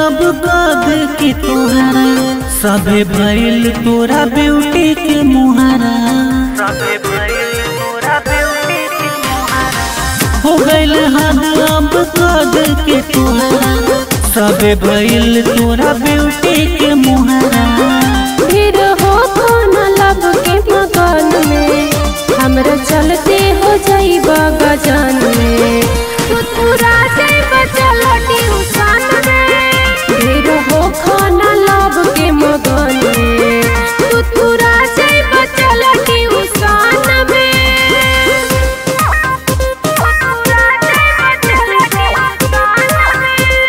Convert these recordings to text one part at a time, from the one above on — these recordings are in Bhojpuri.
अब कद के तोहरा सभे भइल तोरा ब्यूटी के मुहारा हो गइल हद अब कद के तोहरा सभे भइल तोरा ब्यूटी के मुहारा फिर हो खाना लब के मकान में हमरा चलते हो जाइब गजान में तू पूरा जाइब चलती उसान में फिर हो खाना लब के मकान में तू पूरा जाइब चलती उसान में तू पूरा जाइब चलती उसान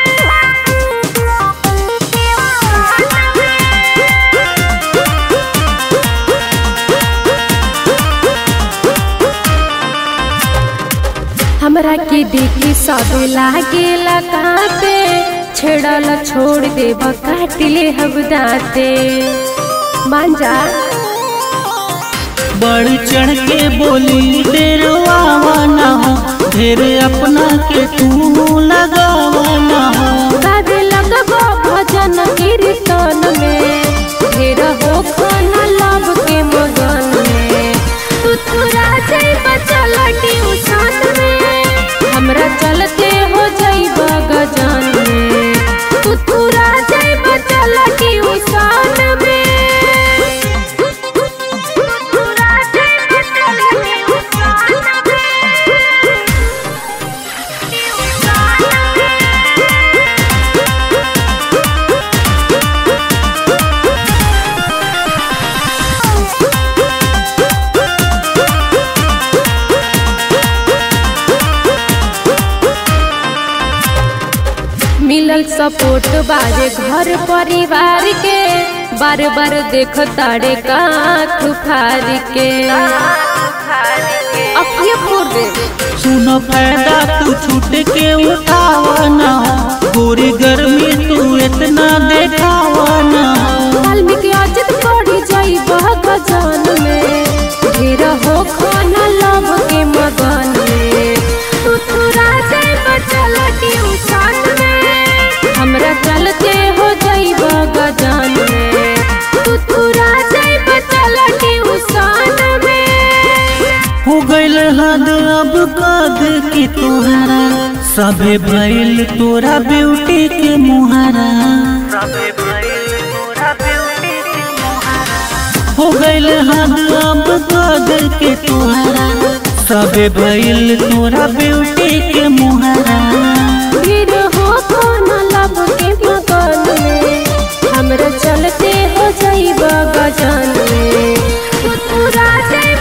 में हमरा के देखी सब लागेला काते छेड़ल छोड़ देब काटिले हम दाते मांजा बढ़ चढ़ के बोली डेरवावा ना हो ढेर अपना के तू लगावा ना हो गावे लगबो भजन कीर्तन में ढेर हो खाना लब के मगन में तू तुरा जाइब चलटी उसान में हमरा चलते हो जाइब गजान में तू तुरा जाइब चलटी उसान में तू तुरा जाइब चलटी उसान में मिलल सपोर्ट बारे घर परिवार के बार बार देख ताड़े काख फार के अखिए फोड़ दे सुनो फायदा तू छूट के उठावा ना हो पूरी गर्मी तू इतना देखावा ना हो वाल्मीकि अजित पड़ी जाई बह गजान में ढेर हो खाना लव के मगन में तू तुरा जाई बचलटी उसान में हमरा चलते हो जाई बह गजान में तू तुरा जाई बचलटी उसान में हो गइल हद अब कद के तोहरा सभे भइल तोरा ब्यूटी के मुहारा हो गइल हद अब कद के तोहरा सभे भइल तोरा ब्यूटी के मुहारा फिर हो खाना लब के मकान में हमरा चलते हो जाइब गजान में तू पूरा जाइब